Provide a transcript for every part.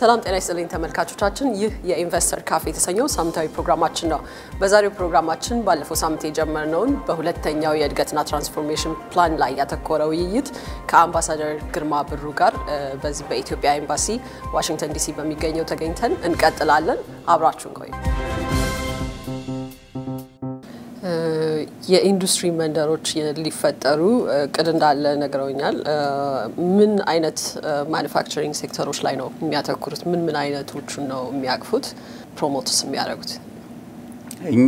ሰላም ጤና ይስጥልኝ ተመልካቾቻችን፣ ይህ የኢንቨስተር ካፌ የተሰኘው ሳምንታዊ ፕሮግራማችን ነው። በዛሬው ፕሮግራማችን ባለፈው ሳምንት የጀመርነውን በሁለተኛው የእድገትና ትራንስፎርሜሽን ፕላን ላይ ያተኮረ ውይይት ከአምባሳደር ግርማ ብሩ ጋር በዚህ በኢትዮጵያ ኤምባሲ ዋሽንግተን ዲሲ በሚገኘው ተገኝተን እንቀጥላለን። አብራችሁን ቆዩ። የኢንዱስትሪ መንደሮች ሊፈጠሩ እቅድ እንዳለ ነግረውኛል። ምን አይነት ማኒፋክቸሪንግ ሴክተሮች ላይ ነው የሚያተኩሩት? ምን ምን አይነቶቹን ነው የሚያቅፉት? ፕሮሞትስ የሚያደርጉት? እኛ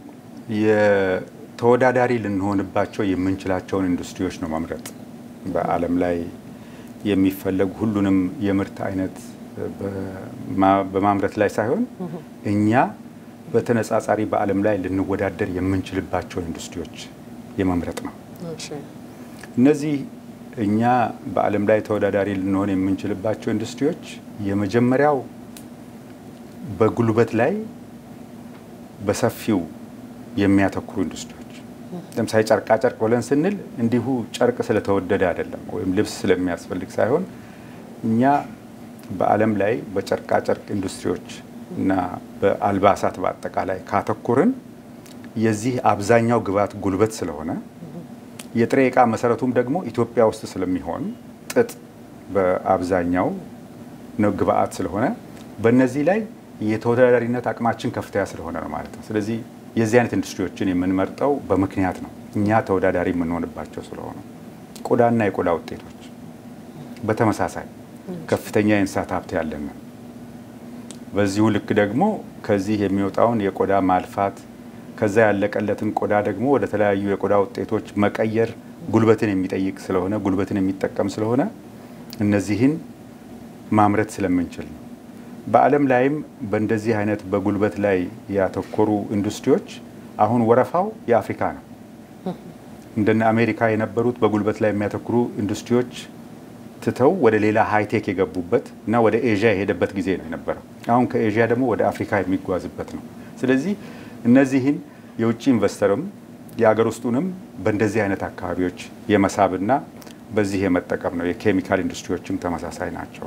የተወዳዳሪ ልንሆንባቸው የምንችላቸውን ኢንዱስትሪዎች ነው መምረጥ። በዓለም ላይ የሚፈለጉ ሁሉንም የምርት አይነት በማምረት ላይ ሳይሆን እኛ በተነጻጻሪ በዓለም ላይ ልንወዳደር የምንችልባቸው ኢንዱስትሪዎች የመምረጥ ነው። እነዚህ እኛ በዓለም ላይ ተወዳዳሪ ልንሆን የምንችልባቸው ኢንዱስትሪዎች የመጀመሪያው በጉልበት ላይ በሰፊው የሚያተኩሩ ኢንዱስትሪዎች፣ ለምሳሌ ጨርቃ ጨርቅ ብለን ስንል እንዲሁ ጨርቅ ስለተወደደ አይደለም፣ ወይም ልብስ ስለሚያስፈልግ ሳይሆን እኛ በዓለም ላይ በጨርቃ ጨርቅ ኢንዱስትሪዎች እና በአልባሳት በአጠቃላይ ካተኮርን የዚህ አብዛኛው ግብዓት ጉልበት ስለሆነ የጥሬ ዕቃ መሰረቱም ደግሞ ኢትዮጵያ ውስጥ ስለሚሆን ጥጥ በአብዛኛው ነው ግብዓት ስለሆነ በእነዚህ ላይ የተወዳዳሪነት አቅማችን ከፍተኛ ስለሆነ ነው ማለት ነው። ስለዚህ የዚህ አይነት ኢንዱስትሪዎችን የምንመርጠው በምክንያት ነው። እኛ ተወዳዳሪ የምንሆንባቸው ስለሆነ ቆዳና የቆዳ ውጤቶች በተመሳሳይ ከፍተኛ የእንስሳት ሀብት ያለን በዚሁ ልክ ደግሞ ከዚህ የሚወጣውን የቆዳ ማልፋት ከዛ ያለቀለትን ቆዳ ደግሞ ወደ ተለያዩ የቆዳ ውጤቶች መቀየር ጉልበትን የሚጠይቅ ስለሆነ ጉልበትን የሚጠቀም ስለሆነ እነዚህን ማምረት ስለምንችል ነው። በዓለም ላይም በእንደዚህ አይነት በጉልበት ላይ ያተኮሩ ኢንዱስትሪዎች አሁን ወረፋው የአፍሪካ ነው። እንደነ አሜሪካ የነበሩት በጉልበት ላይ የሚያተኩሩ ኢንዱስትሪዎች ትተው ወደ ሌላ ሃይቴክ የገቡበት እና ወደ ኤዥያ የሄደበት ጊዜ ነው የነበረው። አሁን ከኤዥያ ደግሞ ወደ አፍሪካ የሚጓዝበት ነው። ስለዚህ እነዚህን የውጭ ኢንቨስተርም የአገር ውስጡንም በእንደዚህ አይነት አካባቢዎች የመሳብና በዚህ የመጠቀም ነው። የኬሚካል ኢንዱስትሪዎችም ተመሳሳይ ናቸው።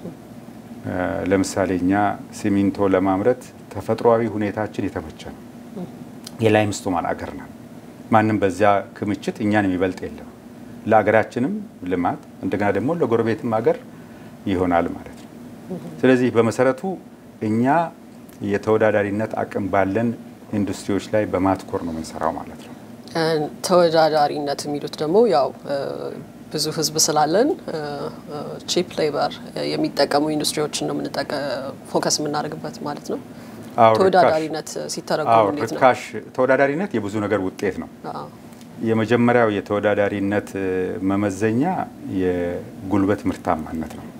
ለምሳሌ እኛ ሲሚንቶ ለማምረት ተፈጥሯዊ ሁኔታችን የተመቸ ነው። የላይምስቶን አገር ነን። ማንም በዚያ ክምችት እኛን የሚበልጥ የለም። ለሀገራችንም ልማት እንደገና ደግሞ ለጎረቤትም ሀገር ይሆናል ማለት ነው። ስለዚህ በመሰረቱ እኛ የተወዳዳሪነት አቅም ባለን ኢንዱስትሪዎች ላይ በማትኮር ነው የምንሰራው ማለት ነው። ተወዳዳሪነት የሚሉት ደግሞ ያው ብዙ ሕዝብ ስላለን ቺፕ ሌበር የሚጠቀሙ ኢንዱስትሪዎችን ነው ፎከስ የምናደርግበት ማለት ነው። ተወዳዳሪነት ሲተረጎም እንዴት ነው? ርካሽ ተወዳዳሪነት የብዙ ነገር ውጤት ነው። የመጀመሪያው የተወዳዳሪነት መመዘኛ የጉልበት ምርታማነት ነው።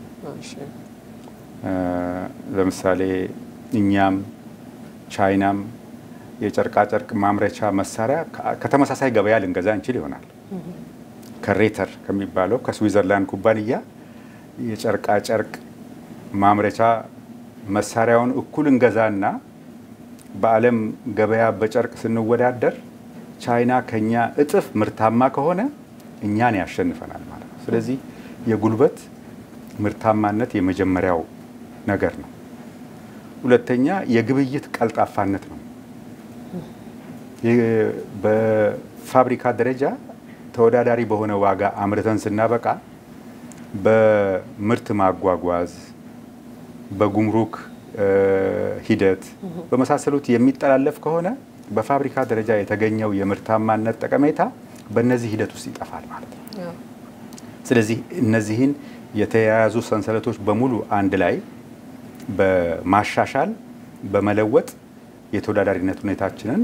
ለምሳሌ እኛም ቻይናም የጨርቃጨርቅ ማምረቻ መሳሪያ ከተመሳሳይ ገበያ ልንገዛ እንችል ይሆናል። ከሬተር ከሚባለው ከስዊዘርላንድ ኩባንያ የጨርቃጨርቅ ማምረቻ መሳሪያውን እኩል እንገዛና በዓለም ገበያ በጨርቅ ስንወዳደር ቻይና ከኛ እጥፍ ምርታማ ከሆነ እኛን ያሸንፈናል ማለት ነው። ስለዚህ የጉልበት ምርታማነት የመጀመሪያው ነገር ነው። ሁለተኛ የግብይት ቀልጣፋነት ነው። በፋብሪካ ደረጃ ተወዳዳሪ በሆነ ዋጋ አምርተን ስናበቃ በምርት ማጓጓዝ፣ በጉምሩክ ሂደት በመሳሰሉት የሚጠላለፍ ከሆነ በፋብሪካ ደረጃ የተገኘው የምርታማነት ጠቀሜታ በእነዚህ ሂደት ውስጥ ይጠፋል ማለት ነው። ስለዚህ እነዚህን የተያያዙ ሰንሰለቶች በሙሉ አንድ ላይ በማሻሻል በመለወጥ የተወዳዳሪነት ሁኔታችንን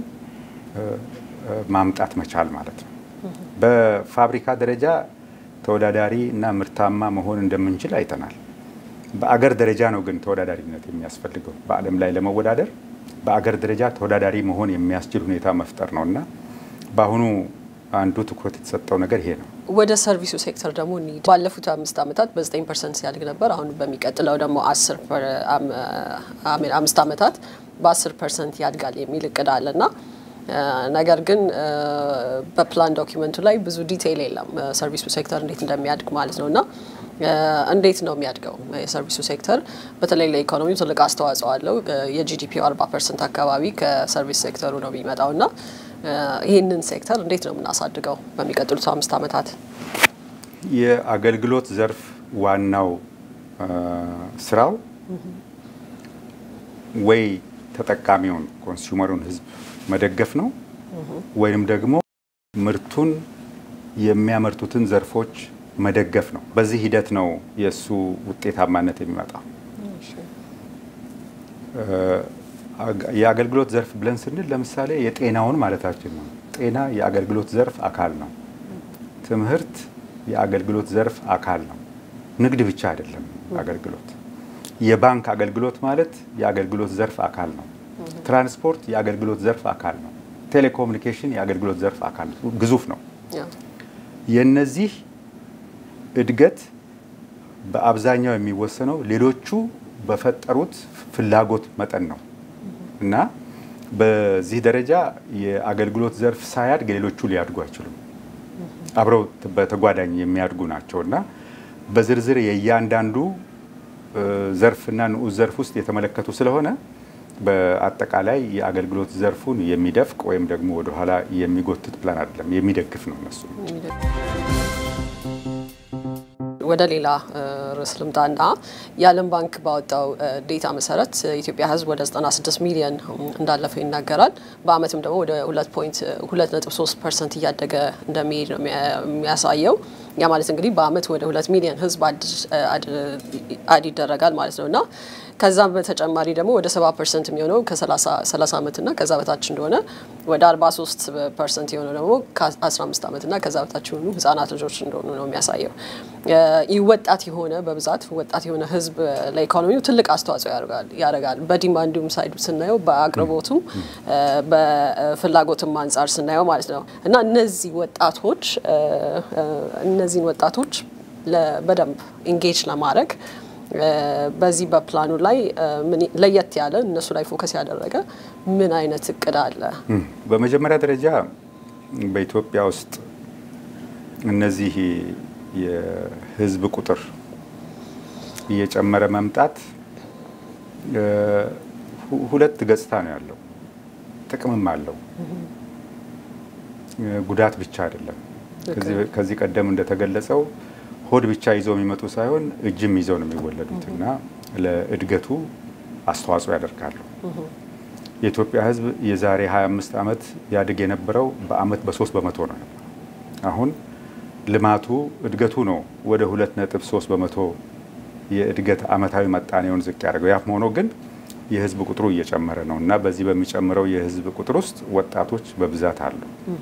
ማምጣት መቻል ማለት ነው። በፋብሪካ ደረጃ ተወዳዳሪ እና ምርታማ መሆን እንደምንችል አይተናል። በአገር ደረጃ ነው ግን ተወዳዳሪነት የሚያስፈልገው በዓለም ላይ ለመወዳደር በአገር ደረጃ ተወዳዳሪ መሆን የሚያስችል ሁኔታ መፍጠር ነው እና በአሁኑ አንዱ ትኩረት የተሰጠው ነገር ይሄ ነው። ወደ ሰርቪሱ ሴክተር ደግሞ እንሂድ። ባለፉት አምስት ዓመታት በዘጠኝ ፐርሰንት ሲያድግ ነበር። አሁን በሚቀጥለው ደግሞ አምስት ዓመታት በአስር ፐርሰንት ያድጋል የሚል እቅድ አለ እና ነገር ግን በፕላን ዶኪመንቱ ላይ ብዙ ዲቴይል የለም ሰርቪሱ ሴክተር እንዴት እንደሚያድግ ማለት ነው እና እንዴት ነው የሚያድገው? የሰርቪሱ ሴክተር በተለይ ለኢኮኖሚው ትልቅ አስተዋጽኦ አለው። የጂዲፒው 40 ፐርሰንት አካባቢ ከሰርቪስ ሴክተሩ ነው የሚመጣው እና ይህንን ሴክተር እንዴት ነው የምናሳድገው በሚቀጥሉት አምስት ዓመታት? የአገልግሎት ዘርፍ ዋናው ስራው ወይ ተጠቃሚውን ኮንሱመሩን ህዝብ መደገፍ ነው ወይም ደግሞ ምርቱን የሚያመርቱትን ዘርፎች መደገፍ ነው። በዚህ ሂደት ነው የእሱ ውጤታማነት የሚመጣው። የአገልግሎት ዘርፍ ብለን ስንል ለምሳሌ የጤናውን ማለታችን ነው። ጤና የአገልግሎት ዘርፍ አካል ነው። ትምህርት የአገልግሎት ዘርፍ አካል ነው። ንግድ ብቻ አይደለም አገልግሎት። የባንክ አገልግሎት ማለት የአገልግሎት ዘርፍ አካል ነው። ትራንስፖርት የአገልግሎት ዘርፍ አካል ነው። ቴሌኮሙኒኬሽን የአገልግሎት ዘርፍ አካል ነው። ግዙፍ ነው። የነዚህ እድገት በአብዛኛው የሚወሰነው ሌሎቹ በፈጠሩት ፍላጎት መጠን ነው እና በዚህ ደረጃ የአገልግሎት ዘርፍ ሳያድግ ሌሎቹ ሊያድጉ አይችሉም። አብረው በተጓዳኝ የሚያድጉ ናቸው እና በዝርዝር የእያንዳንዱ ዘርፍና ንዑስ ዘርፍ ውስጥ የተመለከቱ ስለሆነ በአጠቃላይ የአገልግሎት ዘርፉን የሚደፍቅ ወይም ደግሞ ወደኋላ የሚጎትት ፕላን አይደለም፣ የሚደግፍ ነው እነሱ ወደ ሌላ ርዕስ ልምጣና የዓለም ባንክ ባወጣው ዴታ መሰረት የኢትዮጵያ ሕዝብ ወደ 96 ሚሊዮን እንዳለፈው ይናገራል። በአመትም ደግሞ ወደ 2.3 ፐርሰንት እያደገ እንደሚሄድ ነው የሚያሳየው። ያ ማለት እንግዲህ በአመት ወደ 2 ሚሊዮን ሕዝብ አድ ይደረጋል ማለት ነው እና ከዛም በተጨማሪ ደግሞ ወደ 70 ፐርሰንት የሚሆነው ከ30 ዓመትና ከዛ በታች እንደሆነ ወደ 43 ፐርሰንት የሆነው ደግሞ ከ15 ዓመትና ከዛ በታች የሆኑ ህጻናት ልጆች እንደሆኑ ነው የሚያሳየው። ይህ ወጣት የሆነ በብዛት ወጣት የሆነ ህዝብ ለኢኮኖሚው ትልቅ አስተዋጽኦ ያደርጋል። በዲማንዱም ሳይዱ ስናየው፣ በአቅርቦቱም በፍላጎትም አንጻር ስናየው ማለት ነው እና እነዚህ ወጣቶች እነዚህን ወጣቶች በደንብ ኢንጌጅ ለማድረግ በዚህ በፕላኑ ላይ ለየት ያለ እነሱ ላይ ፎከስ ያደረገ ምን አይነት እቅድ አለ? በመጀመሪያ ደረጃ በኢትዮጵያ ውስጥ እነዚህ የህዝብ ቁጥር እየጨመረ መምጣት ሁለት ገጽታ ነው ያለው። ጥቅምም አለው፣ ጉዳት ብቻ አይደለም። ከዚህ ቀደም እንደተገለጸው ሆድ ብቻ ይዘው የሚመጡ ሳይሆን እጅም ይዘው ነው የሚወለዱት እና ለእድገቱ አስተዋጽኦ ያደርጋሉ። የኢትዮጵያ ሕዝብ የዛሬ 25 ዓመት ያድግ የነበረው በአመት በሶስት በመቶ ነው ነበር። አሁን ልማቱ እድገቱ ነው ወደ 2.3 በመቶ የእድገት አመታዊ መጣኔውን ዝቅ ያደርገው። ያም ሆኖ ግን የህዝብ ቁጥሩ እየጨመረ ነው እና በዚህ በሚጨምረው የህዝብ ቁጥር ውስጥ ወጣቶች በብዛት አሉ።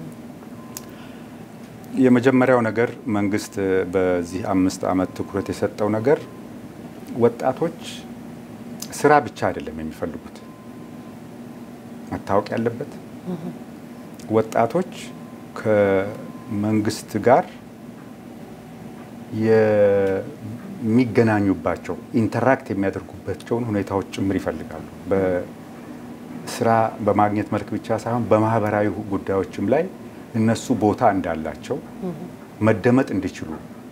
የመጀመሪያው ነገር መንግስት በዚህ አምስት ዓመት ትኩረት የሰጠው ነገር ወጣቶች ስራ ብቻ አይደለም የሚፈልጉት። መታወቅ ያለበት ወጣቶች ከመንግስት ጋር የሚገናኙባቸው ኢንተራክት የሚያደርጉባቸውን ሁኔታዎች ጭምር ይፈልጋሉ። በስራ በማግኘት መልክ ብቻ ሳይሆን በማህበራዊ ጉዳዮችም ላይ እነሱ ቦታ እንዳላቸው መደመጥ እንዲችሉ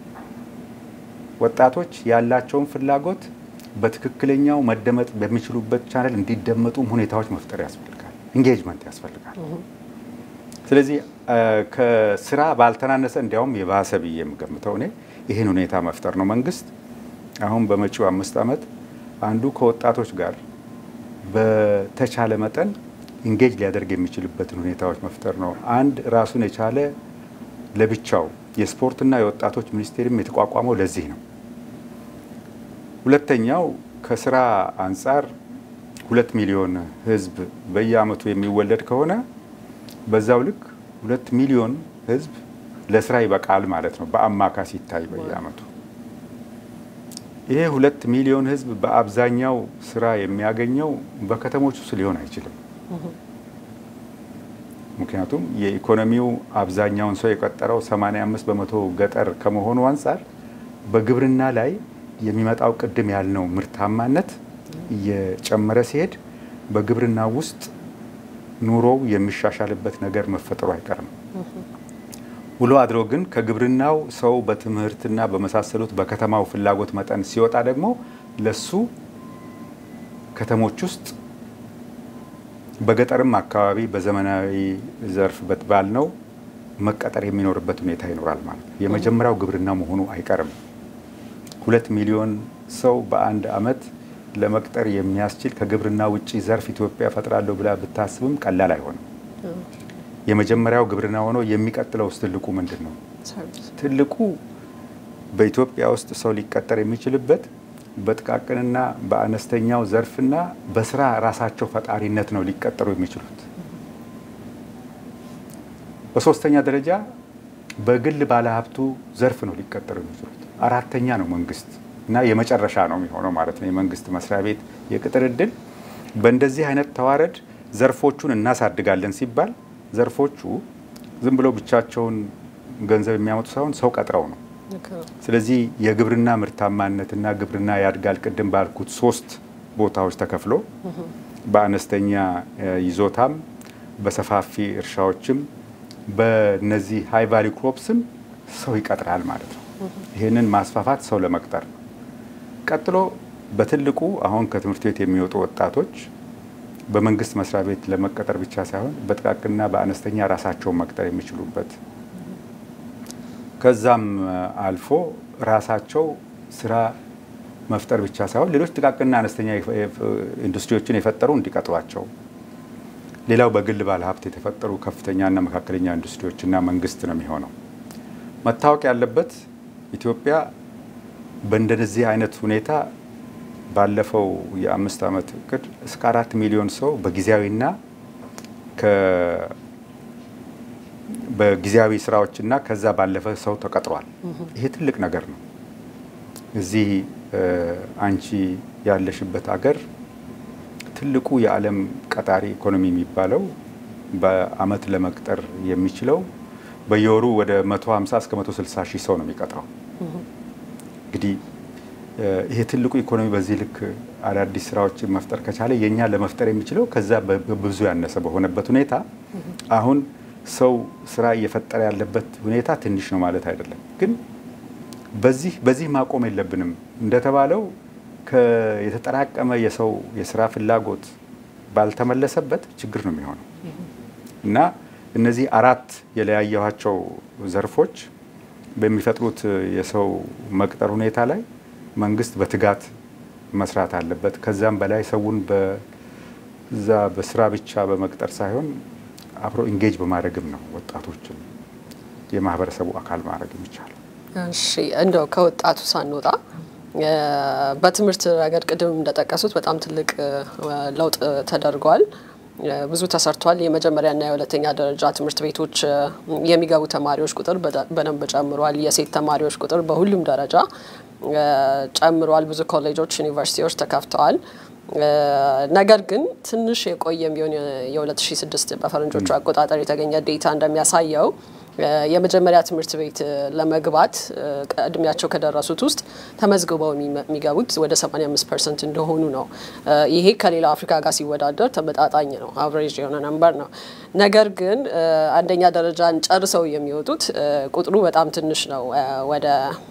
ወጣቶች ያላቸውን ፍላጎት በትክክለኛው መደመጥ በሚችሉበት ቻናል እንዲደመጡም ሁኔታዎች መፍጠር ያስፈልጋል። ኢንጌጅመንት ያስፈልጋል። ስለዚህ ከስራ ባልተናነሰ እንዲያውም የባሰ ብዬ የምገምተው እኔ ይህን ሁኔታ መፍጠር ነው። መንግስት አሁን በመጪው አምስት ዓመት አንዱ ከወጣቶች ጋር በተቻለ መጠን ኢንጌጅ ሊያደርግ የሚችልበትን ሁኔታዎች መፍጠር ነው። አንድ ራሱን የቻለ ለብቻው የስፖርትና የወጣቶች ሚኒስቴርም የተቋቋመው ለዚህ ነው። ሁለተኛው ከስራ አንጻር ሁለት ሚሊዮን ህዝብ በየአመቱ የሚወለድ ከሆነ በዛው ልክ ሁለት ሚሊዮን ህዝብ ለስራ ይበቃል ማለት ነው። በአማካይ ሲታይ በየአመቱ ይሄ ሁለት ሚሊዮን ህዝብ በአብዛኛው ስራ የሚያገኘው በከተሞች ውስጥ ሊሆን አይችልም። ምክንያቱም የኢኮኖሚው አብዛኛውን ሰው የቀጠረው 85 በመቶ ገጠር ከመሆኑ አንጻር በግብርና ላይ የሚመጣው ቅድም ያልነው ምርታማነት እየጨመረ ሲሄድ በግብርና ውስጥ ኑሮው የሚሻሻልበት ነገር መፈጠሩ አይቀርም። ውሎ አድሮ ግን ከግብርናው ሰው በትምህርትና በመሳሰሉት በከተማው ፍላጎት መጠን ሲወጣ ደግሞ ለሱ ከተሞች ውስጥ በገጠርም አካባቢ በዘመናዊ ዘርፍ ባልነው መቀጠር የሚኖርበት ሁኔታ ይኖራል ማለት ነው። የመጀመሪያው ግብርና መሆኑ አይቀርም። ሁለት ሚሊዮን ሰው በአንድ አመት ለመቅጠር የሚያስችል ከግብርና ውጭ ዘርፍ ኢትዮጵያ ፈጥራለሁ ብላ ብታስብም ቀላል አይሆንም። የመጀመሪያው ግብርና ሆኖ የሚቀጥለው ውስጥ ትልቁ ምንድን ነው? ትልቁ በኢትዮጵያ ውስጥ ሰው ሊቀጠር የሚችልበት በጥቃቅንና በአነስተኛው ዘርፍና በስራ ራሳቸው ፈጣሪነት ነው ሊቀጠሩ የሚችሉት። በሶስተኛ ደረጃ በግል ባለሀብቱ ዘርፍ ነው ሊቀጠሩ የሚችሉት። አራተኛ ነው መንግስት እና የመጨረሻ ነው የሚሆነው ማለት ነው የመንግስት መስሪያ ቤት የቅጥር እድል። በእንደዚህ አይነት ተዋረድ ዘርፎቹን እናሳድጋለን ሲባል ዘርፎቹ ዝም ብለው ብቻቸውን ገንዘብ የሚያመጡ ሳይሆን ሰው ቀጥረው ነው። ስለዚህ የግብርና ምርታማነትና ግብርና ያድጋል ቅድም ባልኩት ሶስት ቦታዎች ተከፍሎ በአነስተኛ ይዞታም በሰፋፊ እርሻዎችም በነዚህ ሃይ ቫሊ ክሮፕስም ሰው ይቀጥራል ማለት ነው። ይህንን ማስፋፋት ሰው ለመቅጠር ነው። ቀጥሎ በትልቁ አሁን ከትምህርት ቤት የሚወጡ ወጣቶች በመንግስት መስሪያ ቤት ለመቀጠር ብቻ ሳይሆን በጥቃቅንና በአነስተኛ ራሳቸውን መቅጠር የሚችሉበት ከዛም አልፎ ራሳቸው ስራ መፍጠር ብቻ ሳይሆን ሌሎች ጥቃቅንና አነስተኛ ኢንዱስትሪዎችን የፈጠሩ እንዲቀጥሯቸው፣ ሌላው በግል ባለሀብት የተፈጠሩ ከፍተኛና መካከለኛ ኢንዱስትሪዎችና መንግስት ነው የሚሆነው። መታወቅ ያለበት ኢትዮጵያ በእንደዚህ አይነት ሁኔታ ባለፈው የአምስት ዓመት እቅድ እስከ አራት ሚሊዮን ሰው በጊዜያዊና በጊዜያዊ ስራዎችና ከዛ ባለፈ ሰው ተቀጥሯል። ይሄ ትልቅ ነገር ነው። እዚህ አንቺ ያለሽበት ሀገር ትልቁ የዓለም ቀጣሪ ኢኮኖሚ የሚባለው በአመት ለመቅጠር የሚችለው በየወሩ ወደ 150 እስከ 160 ሺህ ሰው ነው የሚቀጥረው። እንግዲህ ይሄ ትልቁ ኢኮኖሚ በዚህ ልክ አዳዲስ ስራዎችን መፍጠር ከቻለ የእኛ ለመፍጠር የሚችለው ከዛ በብዙ ያነሰ በሆነበት ሁኔታ አሁን ሰው ስራ እየፈጠረ ያለበት ሁኔታ ትንሽ ነው ማለት አይደለም። ግን በዚህ በዚህ ማቆም የለብንም። እንደተባለው የተጠራቀመ የሰው የስራ ፍላጎት ባልተመለሰበት ችግር ነው የሚሆነው እና እነዚህ አራት የለያየኋቸው ዘርፎች በሚፈጥሩት የሰው መቅጠር ሁኔታ ላይ መንግስት በትጋት መስራት አለበት። ከዛም በላይ ሰውን በዛ በስራ ብቻ በመቅጠር ሳይሆን አብሮ ኢንጌጅ በማድረግም ነው ወጣቶችን የማህበረሰቡ አካል ማድረግ የሚቻለው። እሺ እንደው ከወጣቱ ሳንወጣ በትምህርት ረገድ ቅድም እንደጠቀሱት በጣም ትልቅ ለውጥ ተደርጓል። ብዙ ተሰርቷል። የመጀመሪያና የሁለተኛ ደረጃ ትምህርት ቤቶች የሚገቡ ተማሪዎች ቁጥር በደንብ ጨምሯል። የሴት ተማሪዎች ቁጥር በሁሉም ደረጃ ጨምሯል። ብዙ ኮሌጆች፣ ዩኒቨርሲቲዎች ተከፍተዋል። ነገር ግን ትንሽ የቆየም ቢሆን የ2006 በፈረንጆቹ አቆጣጠር የተገኘ ዴታ እንደሚያሳየው የመጀመሪያ ትምህርት ቤት ለመግባት እድሜያቸው ከደረሱት ውስጥ ተመዝግበው የሚገቡት ወደ 85 ፐርሰንት እንደሆኑ ነው። ይሄ ከሌላው አፍሪካ ጋር ሲወዳደር ተመጣጣኝ ነው፣ አቨሬጅ የሆነ ነምበር ነው። ነገር ግን አንደኛ ደረጃን ጨርሰው የሚወጡት ቁጥሩ በጣም ትንሽ ነው። ወደ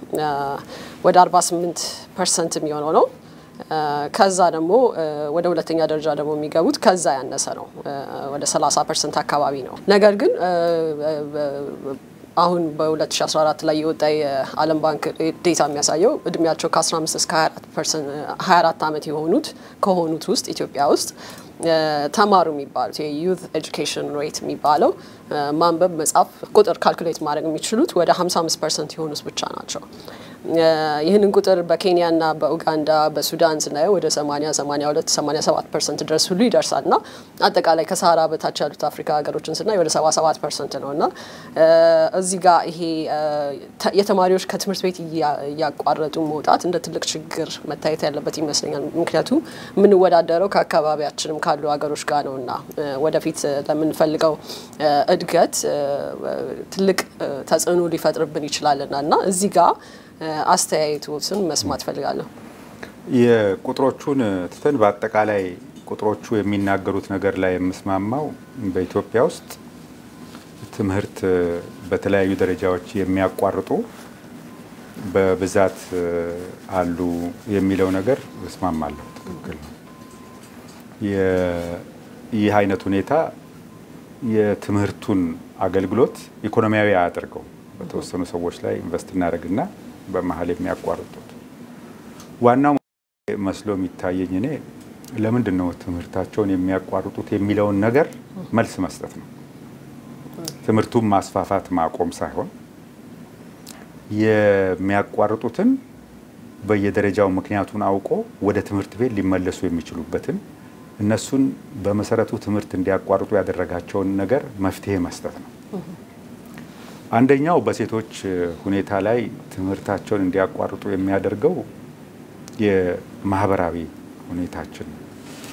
48 ፐርሰንት የሚሆነው ነው። ከዛ ደግሞ ወደ ሁለተኛ ደረጃ ደግሞ የሚገቡት ከዛ ያነሰ ነው፣ ወደ 30 ፐርሰንት አካባቢ ነው። ነገር ግን አሁን በ2014 ላይ የወጣ የዓለም ባንክ ዴታ የሚያሳየው እድሜያቸው ከ15 እስከ 24 ዓመት የሆኑት ከሆኑት ውስጥ ኢትዮጵያ ውስጥ ተማሩ የሚባሉት የዩዝ ኤጁኬሽን ሬት የሚባለው ማንበብ፣ መጻፍ፣ ቁጥር ካልኩሌት ማድረግ የሚችሉት ወደ 55 ፐርሰንት የሆኑት ብቻ ናቸው። ይህንን ቁጥር በኬንያና በኡጋንዳ በሱዳን ስናየው ወደ 80፣ 82፣ 87 ፐርሰንት ድረስ ሁሉ ይደርሳል እና አጠቃላይ ከሰሃራ በታች ያሉት አፍሪካ ሀገሮችን ስናይ ወደ 77 ፐርሰንት ነው እና እዚህ ጋር ይሄ የተማሪዎች ከትምህርት ቤት እያቋረጡ መውጣት እንደ ትልቅ ችግር መታየት ያለበት ይመስለኛል። ምክንያቱም የምንወዳደረው ከአካባቢያችንም ካሉ ሀገሮች ጋር ነው እና ወደፊት ለምንፈልገው እድገት ትልቅ ተጽዕኖ ሊፈጥርብን ይችላልና እና እዚህ ጋር አስተያየቶትን መስማት ፈልጋለሁ። የቁጥሮቹን ትተን በአጠቃላይ ቁጥሮቹ የሚናገሩት ነገር ላይ የምስማማው በኢትዮጵያ ውስጥ ትምህርት በተለያዩ ደረጃዎች የሚያቋርጡ በብዛት አሉ የሚለው ነገር እስማማለሁ። ትክክል ነው። ይህ አይነት ሁኔታ የትምህርቱን አገልግሎት ኢኮኖሚያዊ አያደርገው። በተወሰኑ ሰዎች ላይ ኢንቨስት እናደርግና በመሀል የሚያቋርጡት ዋናው መስሎ የሚታየኝ እኔ ለምንድን ነው ትምህርታቸውን የሚያቋርጡት የሚለውን ነገር መልስ መስጠት ነው። ትምህርቱን ማስፋፋት ማቆም ሳይሆን የሚያቋርጡትን በየደረጃው ምክንያቱን አውቆ ወደ ትምህርት ቤት ሊመለሱ የሚችሉበትን እነሱን በመሰረቱ ትምህርት እንዲያቋርጡ ያደረጋቸውን ነገር መፍትሄ መስጠት ነው። አንደኛው በሴቶች ሁኔታ ላይ ትምህርታቸውን እንዲያቋርጡ የሚያደርገው የማህበራዊ ሁኔታችን ነው።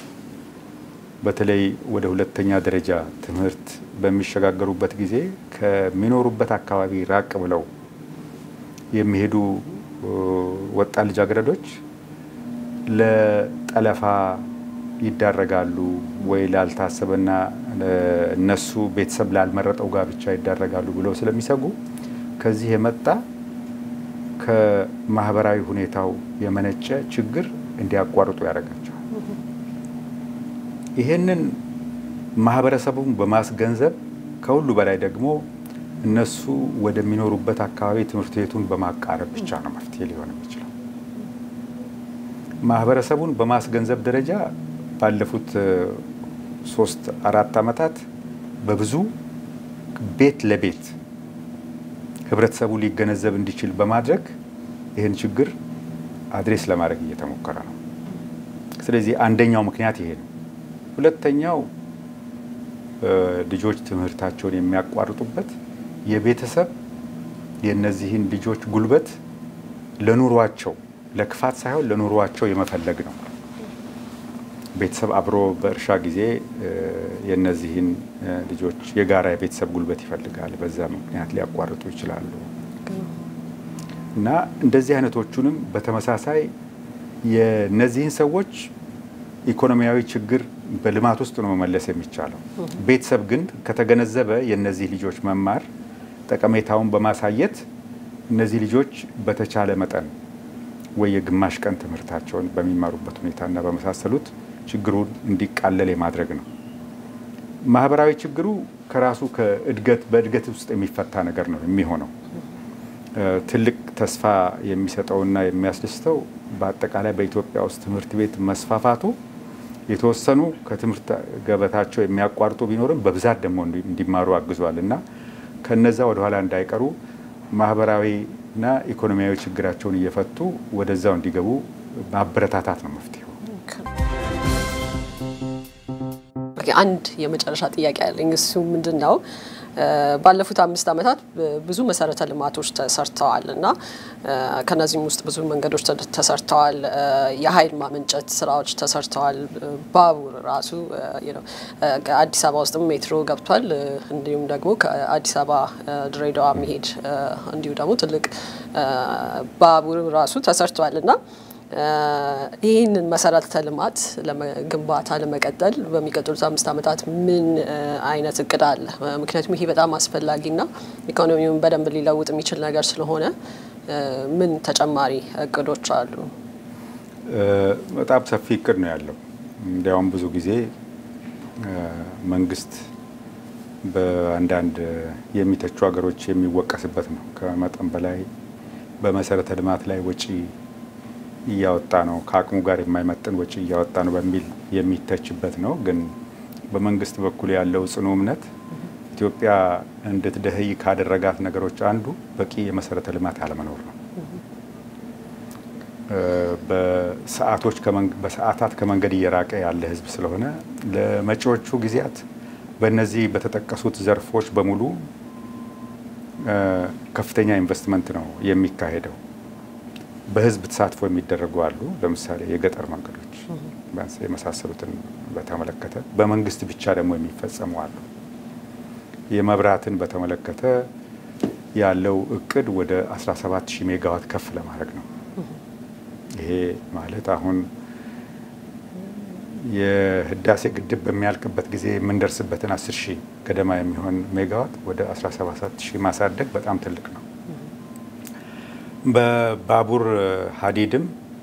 በተለይ ወደ ሁለተኛ ደረጃ ትምህርት በሚሸጋገሩበት ጊዜ ከሚኖሩበት አካባቢ ራቅ ብለው የሚሄዱ ወጣት ልጃገረዶች ለጠለፋ ይዳረጋሉ ወይ ላልታሰበና እነሱ ቤተሰብ ላልመረጠው ጋብቻ ይዳረጋሉ ብለው ስለሚሰጉ ከዚህ የመጣ ከማህበራዊ ሁኔታው የመነጨ ችግር እንዲያቋርጡ ያደርጋቸዋል። ይሄንን ማህበረሰቡን በማስገንዘብ ከሁሉ በላይ ደግሞ እነሱ ወደሚኖሩበት አካባቢ ትምህርት ቤቱን በማቃረብ ብቻ ነው መፍትሄ ሊሆን የሚችለው። ማህበረሰቡን በማስገንዘብ ደረጃ ባለፉት ሶስት አራት ዓመታት በብዙ ቤት ለቤት ህብረተሰቡ ሊገነዘብ እንዲችል በማድረግ ይህን ችግር አድሬስ ለማድረግ እየተሞከረ ነው። ስለዚህ አንደኛው ምክንያት ይሄ ነው። ሁለተኛው ልጆች ትምህርታቸውን የሚያቋርጡበት የቤተሰብ የእነዚህን ልጆች ጉልበት ለኑሯቸው ለክፋት ሳይሆን ለኑሯቸው የመፈለግ ነው። ቤተሰብ አብሮ በእርሻ ጊዜ የእነዚህን ልጆች የጋራ የቤተሰብ ጉልበት ይፈልጋል። በዛ ምክንያት ሊያቋርጡ ይችላሉ። እና እንደዚህ አይነቶቹንም በተመሳሳይ የእነዚህን ሰዎች ኢኮኖሚያዊ ችግር በልማት ውስጥ ነው መመለስ የሚቻለው። ቤተሰብ ግን ከተገነዘበ የእነዚህ ልጆች መማር ጠቀሜታውን በማሳየት እነዚህ ልጆች በተቻለ መጠን ወይ የግማሽ ቀን ትምህርታቸውን በሚማሩበት ሁኔታና በመሳሰሉት ችግሩን እንዲቃለል የማድረግ ነው። ማህበራዊ ችግሩ ከራሱ ከእድገት በእድገት ውስጥ የሚፈታ ነገር ነው የሚሆነው። ትልቅ ተስፋ የሚሰጠውና የሚያስደስተው በአጠቃላይ በኢትዮጵያ ውስጥ ትምህርት ቤት መስፋፋቱ የተወሰኑ ከትምህርት ገበታቸው የሚያቋርጡ ቢኖርም በብዛት ደግሞ እንዲማሩ አግዟል እና ከነዛ ወደኋላ እንዳይቀሩ ማህበራዊና ኢኮኖሚያዊ ችግራቸውን እየፈቱ ወደዛው እንዲገቡ ማበረታታት ነው መፍትሄው። አንድ የመጨረሻ ጥያቄ ያለኝ እሱ ምንድን ነው? ባለፉት አምስት ዓመታት ብዙ መሰረተ ልማቶች ተሰርተዋል እና ከነዚህም ውስጥ ብዙ መንገዶች ተሰርተዋል። የኃይል ማመንጨት ስራዎች ተሰርተዋል። ባቡር ራሱ አዲስ አበባ ውስጥም ሜትሮ ገብቷል። እንዲሁም ደግሞ ከአዲስ አበባ ድሬዳዋ መሄድ እንዲሁ ደግሞ ትልቅ ባቡር ራሱ ተሰርተዋል እና ይህንን መሰረተ ልማት ግንባታ ለመቀጠል በሚቀጥሉት አምስት ዓመታት ምን አይነት እቅድ አለ? ምክንያቱም ይሄ በጣም አስፈላጊና ኢኮኖሚውን በደንብ ሊለውጥ የሚችል ነገር ስለሆነ ምን ተጨማሪ እቅዶች አሉ? በጣም ሰፊ እቅድ ነው ያለው። እንዲያውም ብዙ ጊዜ መንግስት በአንዳንድ የሚተቹ ሀገሮች የሚወቀስበት ነው። ከመጠን በላይ በመሰረተ ልማት ላይ ወጪ እያወጣ ነው፣ ከአቅሙ ጋር የማይመጥን ወጪ እያወጣ ነው በሚል የሚተችበት ነው። ግን በመንግስት በኩል ያለው ጽኑ እምነት ኢትዮጵያ እንድትደህይ ካደረጋት ነገሮች አንዱ በቂ የመሰረተ ልማት አለመኖር ነው። በሰዓቶች በሰዓታት ከመንገድ እየራቀ ያለ ህዝብ ስለሆነ ለመጪዎቹ ጊዜያት በእነዚህ በተጠቀሱት ዘርፎች በሙሉ ከፍተኛ ኢንቨስትመንት ነው የሚካሄደው። በህዝብ ተሳትፎ የሚደረጉ አሉ። ለምሳሌ የገጠር መንገዶች የመሳሰሉትን በተመለከተ በመንግስት ብቻ ደግሞ የሚፈጸሙ አሉ። የመብራትን በተመለከተ ያለው እቅድ ወደ 17 ሺህ ሜጋዋት ከፍ ለማድረግ ነው። ይሄ ማለት አሁን የህዳሴ ግድብ በሚያልቅበት ጊዜ የምንደርስበትን 10 ሺህ ገደማ የሚሆን ሜጋዋት ወደ 17 ሺህ ማሳደግ በጣም ትልቅ ነው። በባቡር ሀዲድም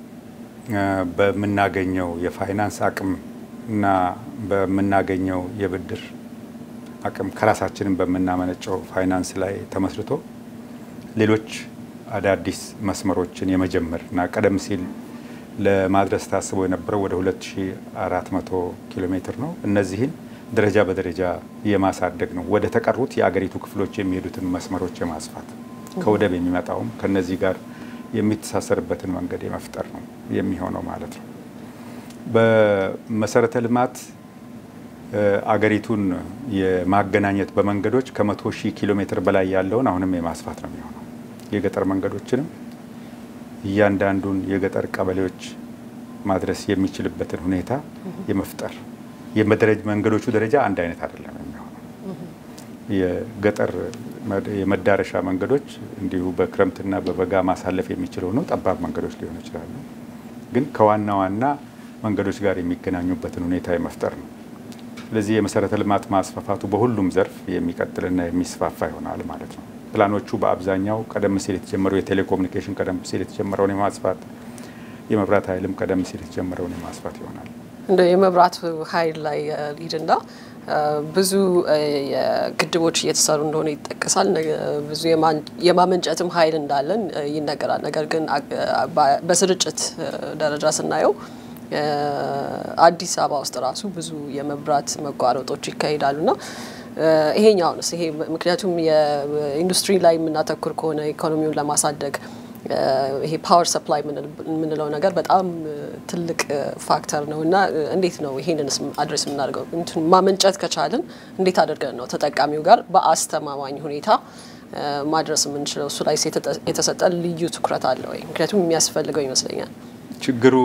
በምናገኘው የፋይናንስ አቅም እና በምናገኘው የብድር አቅም ከራሳችንን በምናመነጨው ፋይናንስ ላይ ተመስርቶ ሌሎች አዳዲስ መስመሮችን የመጀመር እና ቀደም ሲል ለማድረስ ታስቦ የነበረው ወደ 2400 ኪሎ ሜትር ነው። እነዚህን ደረጃ በደረጃ የማሳደግ ነው። ወደ ተቀሩት የአገሪቱ ክፍሎች የሚሄዱትን መስመሮች የማስፋት ከወደብ የሚመጣውም ከነዚህ ጋር የሚተሳሰርበትን መንገድ የመፍጠር ነው የሚሆነው ማለት ነው። በመሰረተ ልማት አገሪቱን የማገናኘት በመንገዶች ከመቶ ሺህ ኪሎ ሜትር በላይ ያለውን አሁንም የማስፋት ነው የሚሆነው። የገጠር መንገዶችንም እያንዳንዱን የገጠር ቀበሌዎች ማድረስ የሚችልበትን ሁኔታ የመፍጠር የመደረጅ መንገዶቹ ደረጃ አንድ አይነት አይደለም የሚሆነው። የገጠር የመዳረሻ መንገዶች እንዲሁ በክረምትና በበጋ ማሳለፍ የሚችል ሆነው ጠባብ መንገዶች ሊሆኑ ይችላሉ። ግን ከዋና ዋና መንገዶች ጋር የሚገናኙበትን ሁኔታ የመፍጠር ነው። ስለዚህ የመሰረተ ልማት ማስፋፋቱ በሁሉም ዘርፍ የሚቀጥልና የሚስፋፋ ይሆናል ማለት ነው። ፕላኖቹ በአብዛኛው ቀደም ሲል የተጀመሩ የቴሌኮሙኒኬሽን ቀደም ሲል የተጀመረውን የማስፋት የመብራት ኃይልም ቀደም ሲል የተጀመረውን የማስፋት ይሆናል። እንደ የመብራት ኃይል ላይ ሊድና ብዙ ግድቦች እየተሰሩ እንደሆነ ይጠቀሳል። ብዙ የማመንጨትም ኃይል እንዳለን ይነገራል። ነገር ግን በስርጭት ደረጃ ስናየው አዲስ አበባ ውስጥ ራሱ ብዙ የመብራት መቋረጦች ይካሄዳሉና ይሄኛውንስ ይሄ ምክንያቱም የኢንዱስትሪ ላይ የምናተኩር ከሆነ ኢኮኖሚውን ለማሳደግ ይሄ ፓወር ሰፕላይ የምንለው ነገር በጣም ትልቅ ፋክተር ነው እና እንዴት ነው ይሄንንስ አድሬስ የምናደርገው? ማመንጨት ከቻልን እንዴት አድርገን ነው ተጠቃሚው ጋር በአስተማማኝ ሁኔታ ማድረስ የምንችለው? እሱ ላይ የተሰጠ ልዩ ትኩረት አለ ወይ? ምክንያቱም የሚያስፈልገው ይመስለኛል። ችግሩ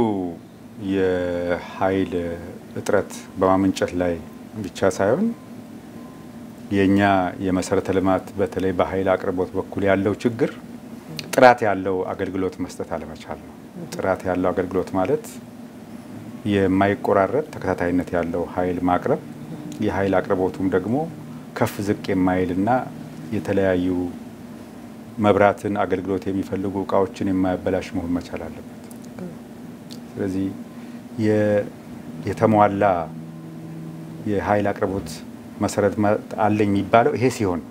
የኃይል እጥረት በማመንጨት ላይ ብቻ ሳይሆን የእኛ የመሰረተ ልማት በተለይ በኃይል አቅርቦት በኩል ያለው ችግር ጥራት ያለው አገልግሎት መስጠት አለመቻል ነው። ጥራት ያለው አገልግሎት ማለት የማይቆራረጥ ተከታታይነት ያለው ኃይል ማቅረብ፣ የኃይል አቅርቦቱም ደግሞ ከፍ ዝቅ የማይልና የተለያዩ መብራትን አገልግሎት የሚፈልጉ እቃዎችን የማያበላሽ መሆን መቻል አለበት። ስለዚህ የተሟላ የኃይል አቅርቦት መሰረት አለኝ የሚባለው ይሄ ሲሆን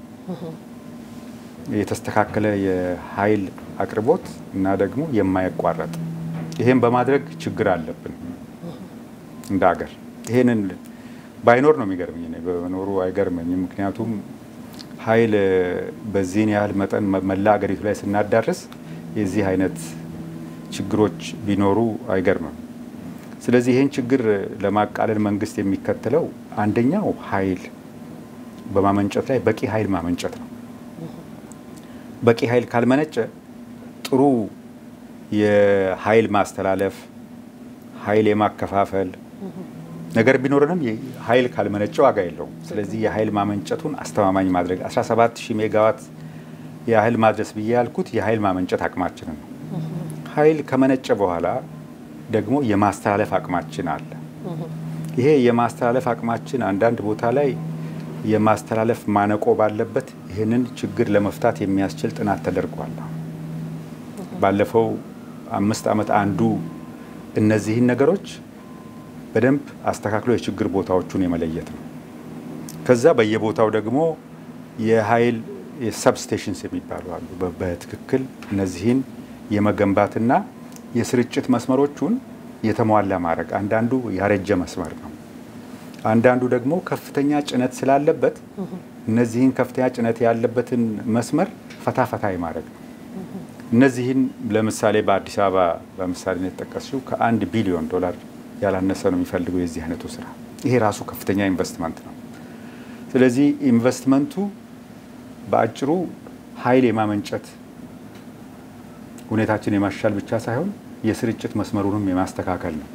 የተስተካከለ የኃይል አቅርቦት እና ደግሞ የማይቋረጥ ይሄን በማድረግ ችግር አለብን እንደ ሀገር። ይሄንን ባይኖር ነው የሚገርመኝ። እኔ በመኖሩ አይገርመኝም። ምክንያቱም ኃይል በዚህን ያህል መጠን መላ ሀገሪቱ ላይ ስናዳርስ የዚህ አይነት ችግሮች ቢኖሩ አይገርምም። ስለዚህ ይህን ችግር ለማቃለል መንግስት የሚከተለው አንደኛው ኃይል በማመንጨት ላይ በቂ ኃይል ማመንጨት ነው። በቂ ኃይል ካልመነጨ ጥሩ የኃይል ማስተላለፍ ኃይል የማከፋፈል ነገር ቢኖርንም ኃይል ካልመነጨ ዋጋ የለውም። ስለዚህ የኃይል ማመንጨቱን አስተማማኝ ማድረግ 17 ሺህ ሜጋዋት የኃይል ማድረስ ብዬ ያልኩት የኃይል ማመንጨት አቅማችንን ነው። ኃይል ከመነጨ በኋላ ደግሞ የማስተላለፍ አቅማችን አለ። ይሄ የማስተላለፍ አቅማችን አንዳንድ ቦታ ላይ የማስተላለፍ ማነቆ ባለበት ይህንን ችግር ለመፍታት የሚያስችል ጥናት ተደርጓል። ባለፈው አምስት ዓመት አንዱ እነዚህን ነገሮች በደንብ አስተካክሎ የችግር ቦታዎቹን የመለየት ነው። ከዛ በየቦታው ደግሞ የኃይል የሰብስቴሽንስ የሚባሉ አሉ። በትክክል እነዚህን የመገንባትና የስርጭት መስመሮቹን የተሟላ ማድረግ። አንዳንዱ ያረጀ መስመር ነው። አንዳንዱ ደግሞ ከፍተኛ ጭነት ስላለበት እነዚህን ከፍተኛ ጭነት ያለበትን መስመር ፈታ ፈታ ማድረግ ነው። እነዚህን ለምሳሌ በአዲስ አበባ በምሳሌ ነው የተጠቀስሽው ከአንድ ቢሊዮን ዶላር ያላነሰ ነው የሚፈልገው የዚህ አይነቱ ስራ። ይሄ ራሱ ከፍተኛ ኢንቨስትመንት ነው። ስለዚህ ኢንቨስትመንቱ በአጭሩ ኃይል የማመንጨት ሁኔታችን የማሻል ብቻ ሳይሆን የስርጭት መስመሩንም የማስተካከል ነው።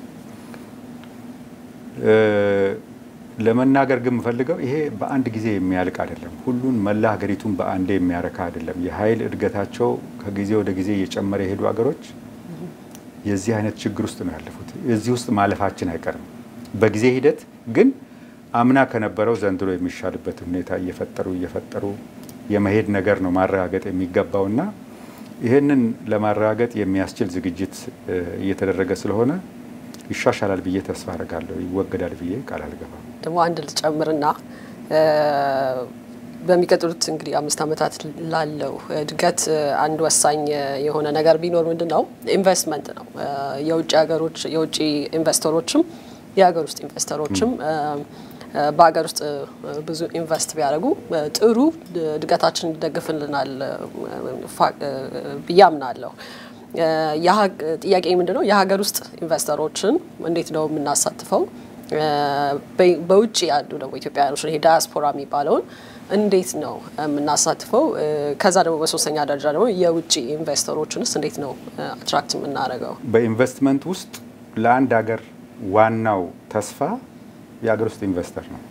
ለመናገር ግን የምፈልገው ይሄ በአንድ ጊዜ የሚያልቅ አይደለም። ሁሉን መላ ሀገሪቱን በአንዴ የሚያረካ አይደለም። የኃይል እድገታቸው ከጊዜ ወደ ጊዜ እየጨመረ የሄዱ ሀገሮች የዚህ አይነት ችግር ውስጥ ነው ያለፉት። እዚህ ውስጥ ማለፋችን አይቀርም። በጊዜ ሂደት ግን አምና ከነበረው ዘንድሮ የሚሻልበት ሁኔታ እየፈጠሩ እየፈጠሩ የመሄድ ነገር ነው ማረጋገጥ የሚገባውና ይህንን ለማረጋገጥ የሚያስችል ዝግጅት እየተደረገ ስለሆነ ይሻሻላል ብዬ ተስፋ አደርጋለሁ። ይወገዳል ብዬ ቃል አልገባም። ደግሞ አንድ ልጨምርና በሚቀጥሉት እንግዲህ አምስት ዓመታት ላለው እድገት አንድ ወሳኝ የሆነ ነገር ቢኖር ምንድን ነው? ኢንቨስትመንት ነው። የውጭ ሀገሮች የውጭ ኢንቨስተሮችም የሀገር ውስጥ ኢንቨስተሮችም በሀገር ውስጥ ብዙ ኢንቨስት ቢያደርጉ ጥሩ እድገታችን ይደግፍልናል ብዬ አምናለሁ። ጥያቄ ምንድን ነው? የሀገር ውስጥ ኢንቨስተሮችን እንዴት ነው የምናሳትፈው? በውጭ ያሉ ደግሞ ኢትዮጵያውያኖች ይሄ ዳያስፖራ የሚባለውን እንዴት ነው የምናሳትፈው? ከዛ ደግሞ በሶስተኛ ደረጃ ደግሞ የውጭ ኢንቨስተሮችንስ እንዴት ነው አትራክት የምናደርገው? በኢንቨስትመንት ውስጥ ለአንድ ሀገር ዋናው ተስፋ የሀገር ውስጥ ኢንቨስተር ነው።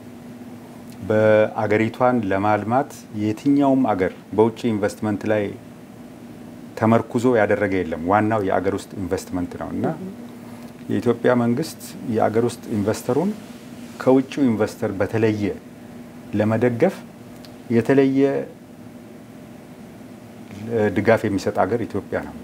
በአገሪቷን ለማልማት የትኛውም አገር በውጭ ኢንቨስትመንት ላይ ተመርኩዞ ያደረገ የለም። ዋናው የአገር ውስጥ ኢንቨስትመንት ነው እና የኢትዮጵያ መንግስት የአገር ውስጥ ኢንቨስተሩን ከውጭው ኢንቨስተር በተለየ ለመደገፍ የተለየ ድጋፍ የሚሰጥ ሀገር ኢትዮጵያ ነው።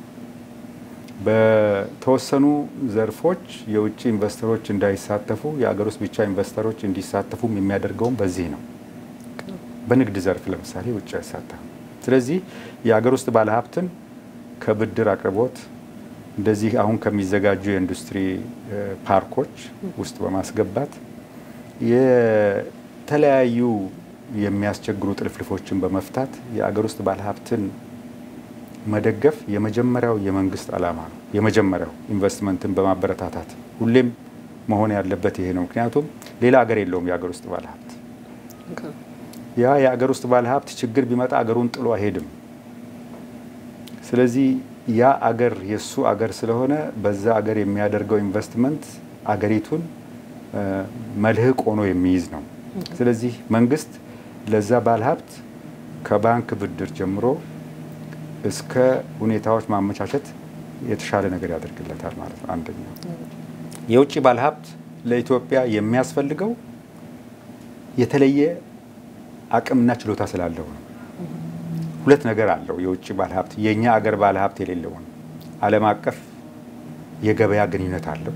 በተወሰኑ ዘርፎች የውጭ ኢንቨስተሮች እንዳይሳተፉ የአገር ውስጥ ብቻ ኢንቨስተሮች እንዲሳተፉም የሚያደርገውም በዚህ ነው። በንግድ ዘርፍ ለምሳሌ ውጭ አይሳተፍም። ስለዚህ የአገር ውስጥ ባለሀብትን ከብድር አቅርቦት እንደዚህ አሁን ከሚዘጋጁ የኢንዱስትሪ ፓርኮች ውስጥ በማስገባት የተለያዩ የሚያስቸግሩ ጥልፍልፎችን በመፍታት የአገር ውስጥ ባለሀብትን መደገፍ የመጀመሪያው የመንግስት ዓላማ ነው። የመጀመሪያው ኢንቨስትመንትን በማበረታታት ሁሌም መሆን ያለበት ይሄ ነው። ምክንያቱም ሌላ አገር የለውም የአገር ውስጥ ባለሀብት። ያ የአገር ውስጥ ባለሀብት ችግር ቢመጣ አገሩን ጥሎ አይሄድም። ስለዚህ ያ አገር የእሱ አገር ስለሆነ በዛ አገር የሚያደርገው ኢንቨስትመንት አገሪቱን መልህቅ ሆኖ የሚይዝ ነው። ስለዚህ መንግስት ለዛ ባለሀብት ከባንክ ብድር ጀምሮ እስከ ሁኔታዎች ማመቻቸት የተሻለ ነገር ያደርግለታል ማለት ነው። አንደኛው የውጭ ባለሀብት ለኢትዮጵያ የሚያስፈልገው የተለየ አቅምና ችሎታ ስላለው ነው። ሁለት ነገር አለው የውጭ ባለሀብት የእኛ አገር ባለሀብት የሌለውን ዓለም አቀፍ የገበያ ግንኙነት አለው።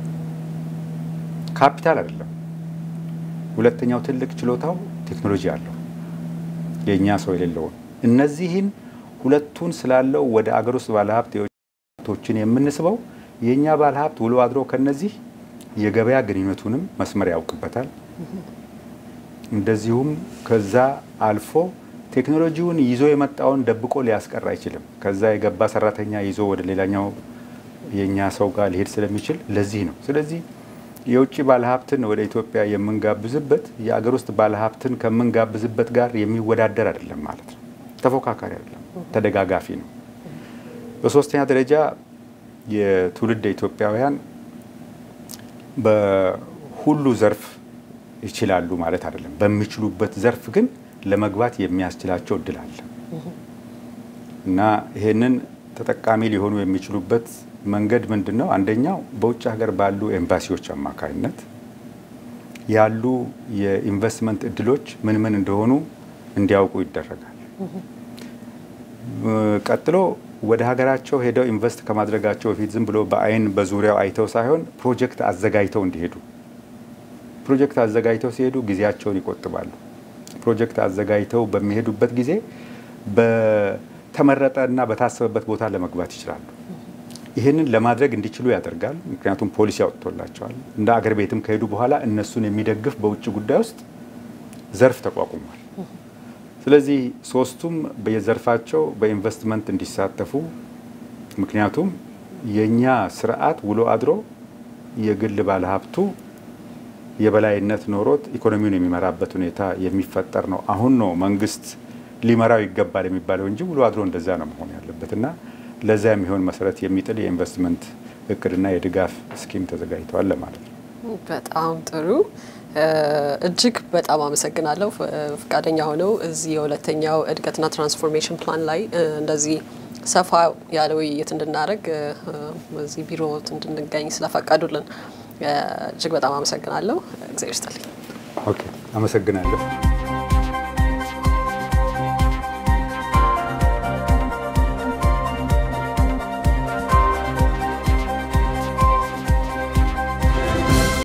ካፒታል አይደለም። ሁለተኛው ትልቅ ችሎታው ቴክኖሎጂ አለው የእኛ ሰው የሌለውን እነዚህን ሁለቱን ስላለው ወደ አገር ውስጥ ባለሀብት የውጭቶችን የምንስበው የእኛ ባለሀብት ውሎ አድሮ ከነዚህ የገበያ ግንኙነቱንም መስመር ያውቅበታል። እንደዚሁም ከዛ አልፎ ቴክኖሎጂውን ይዞ የመጣውን ደብቆ ሊያስቀር አይችልም። ከዛ የገባ ሰራተኛ ይዞ ወደ ሌላኛው የእኛ ሰው ጋር ሊሄድ ስለሚችል ለዚህ ነው። ስለዚህ የውጭ ባለሀብትን ወደ ኢትዮጵያ የምንጋብዝበት የአገር ውስጥ ባለሀብትን ከምንጋብዝበት ጋር የሚወዳደር አይደለም ማለት ነው። ተፎካካሪ አይደለም፣ ተደጋጋፊ ነው። በሶስተኛ ደረጃ የትውልድ ኢትዮጵያውያን በሁሉ ዘርፍ ይችላሉ ማለት አይደለም። በሚችሉበት ዘርፍ ግን ለመግባት የሚያስችላቸው እድል አለ እና ይሄንን ተጠቃሚ ሊሆኑ የሚችሉበት መንገድ ምንድን ነው? አንደኛው በውጭ ሀገር ባሉ ኤምባሲዎች አማካኝነት ያሉ የኢንቨስትመንት እድሎች ምን ምን እንደሆኑ እንዲያውቁ ይደረጋል። ቀጥሎ ወደ ሀገራቸው ሄደው ኢንቨስት ከማድረጋቸው በፊት ዝም ብሎ በአይን በዙሪያው አይተው ሳይሆን ፕሮጀክት አዘጋጅተው እንዲሄዱ ፕሮጀክት አዘጋጅተው ሲሄዱ ጊዜያቸውን ይቆጥባሉ። ፕሮጀክት አዘጋጅተው በሚሄዱበት ጊዜ በተመረጠ እና በታሰበበት ቦታ ለመግባት ይችላሉ። ይህንን ለማድረግ እንዲችሉ ያደርጋል። ምክንያቱም ፖሊሲ ያወጥቶላቸዋል። እንደ አገር ቤትም ከሄዱ በኋላ እነሱን የሚደግፍ በውጭ ጉዳይ ውስጥ ዘርፍ ተቋቁሟል። ስለዚህ ሶስቱም በየዘርፋቸው በኢንቨስትመንት እንዲሳተፉ ምክንያቱም የእኛ ስርዓት ውሎ አድሮ የግል ባለሀብቱ የበላይነት ኖሮት ኢኮኖሚውን የሚመራበት ሁኔታ የሚፈጠር ነው። አሁን ነው መንግስት ሊመራው ይገባል የሚባለው እንጂ ውሎ አድሮ እንደዛ ነው መሆን ያለበት እና ለዛ የሚሆን መሰረት የሚጥል የኢንቨስትመንት እቅድና የድጋፍ ስኪም ተዘጋጅተዋል ለማለት ነው። በጣም ጥሩ። እጅግ በጣም አመሰግናለሁ ፈቃደኛ ሆነው እዚህ የሁለተኛው እድገትና ትራንስፎርሜሽን ፕላን ላይ እንደዚህ ሰፋ ያለ ውይይት እንድናደርግ በዚህ ቢሮ እንድንገኝ ስለፈቀዱልን እጅግ በጣም አመሰግናለሁ። እግዚአብሔር ይስጥልኝ። ኦኬ፣ አመሰግናለሁ።